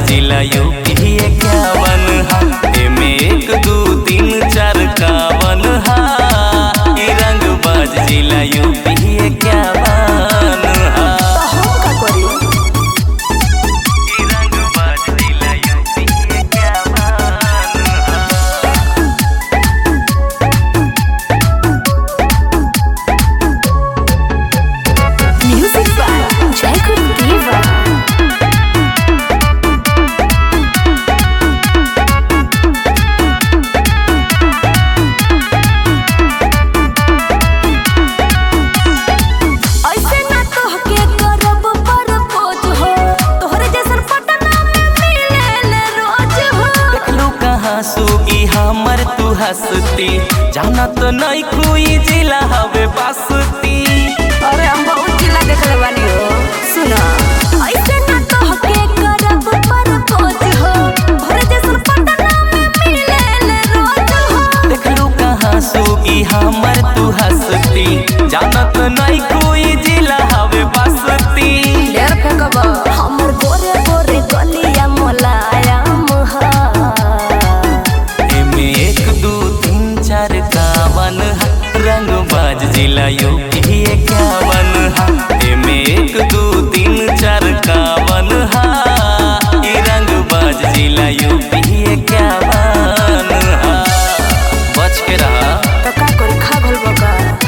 जिला यूपी इक्यावन हा एमे एक दू तीन चार कावन हा ई रंग बाज जिला यूपी इक्यावन हा तो हम का करी ई रंग बाज जिला यूपी इक्यावन हा म्यूजिक बाय जयकुल देवा ऐसे ना तोहके करब परपोज हो तोहरे जैसन पटना में मिलेले रोज हो देखलू कहाँ सुगी हमर तू हंसती जाना तो नहीं कोई जिला हवे बसती अरे हम बहुत जिला देखले बानी हो सुना ऐसे ना तोहके करब परपोज हो तोहरे जैसन पटना में मिलेले रोज हो देखलू कहाँ सुगी हमर तू हंसती जाना तो नहीं कोई जिला हवे बसती ढेर फेंकब हमर गोरे गोरे गलिया मोलायम हा एमे एक दू तीन चार कावन हा रंग बाज जिला यूपी इक्यावन हा एमे एक दू तीन चार कावन हा ई रंग बाज जिला यूपी इक्यावन हा बच के रहा तो का करी खा घल बका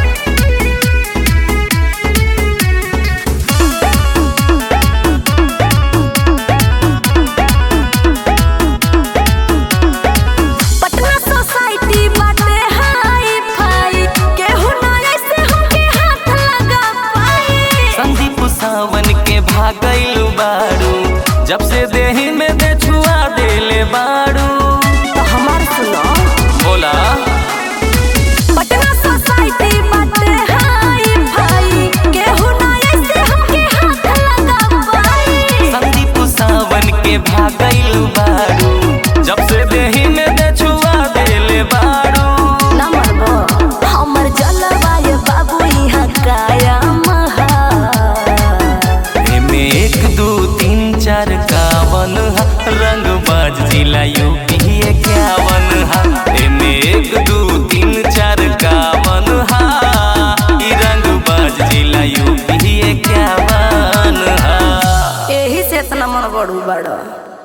पटना सोसाइटी बाटे हाई फाई केहू ना ऐसे हमके हाथ लगा पाई संदीप सावन के भागैलू बारू जब से देही में दे छुआ देले बारू तो हमार सुनो बोला पटना सोसाइटी बाटे हाई फाई केहू ना ऐसे हमके हाथ लगा पाई संदीप सावन के भागैलू बारू जब से देही में दे छुआ देले बारू ना मरबो हमर जलवायु बाबू यहाँ कायम हा एमे एक दू तीन चार कावन हा, रंग बाज जिला यूपी इक्यावन